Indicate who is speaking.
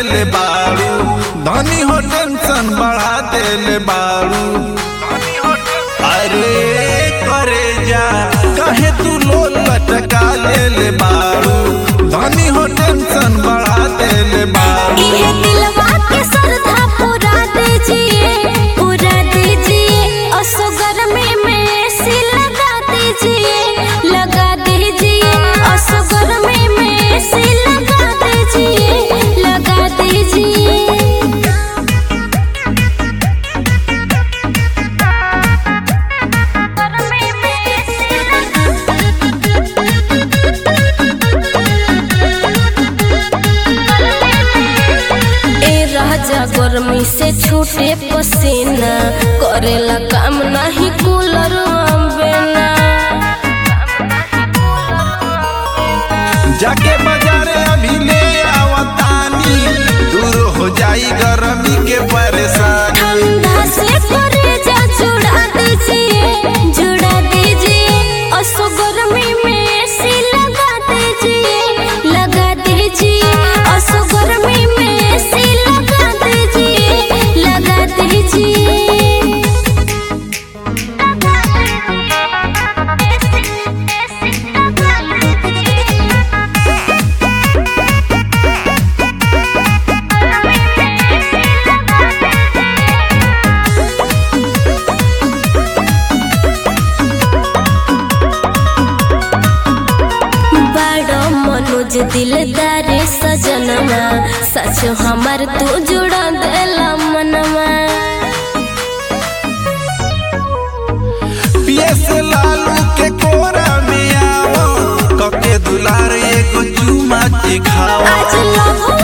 Speaker 1: देले बाड़ू धनी हो टेंशन बढ़ा देले बाड़ू अरे करे जा कहे तू लोल लटका लेले बाड़ू धनी हो टेंशन बढ़ा देले बाड़ू
Speaker 2: ये दिलवा के श्रद्धा पूरा दीजिए पूरा दीजिए असगर में में ऐसी लगा दीजिए लगा दीजिए असगर में में ऐसी लगा दीजिए लगा दीजिए ए राजा गर्मी से छूटे पसीना करेला काम नहीं कूलर अम्बेना
Speaker 1: जाके बाजारे अभी ले आवतानी दूर हो जाई गर्मी के परेशानी
Speaker 2: ठंडा से करेजा जुड़ा दीजिए जुड़ा दीजिए असो गर्मी में ऐसी लगा दीजिए लगा दीजिए असो गर्मी में ऐसी लगा दीजिए लगा दीजिए बड़ो मनोज दिलदार सजनमा सच हमार तू जुड़ा देला मनवा
Speaker 1: पियस लालू के कोरा में आओ कके दुलार एगो चुमा के खाओ
Speaker 2: आज लव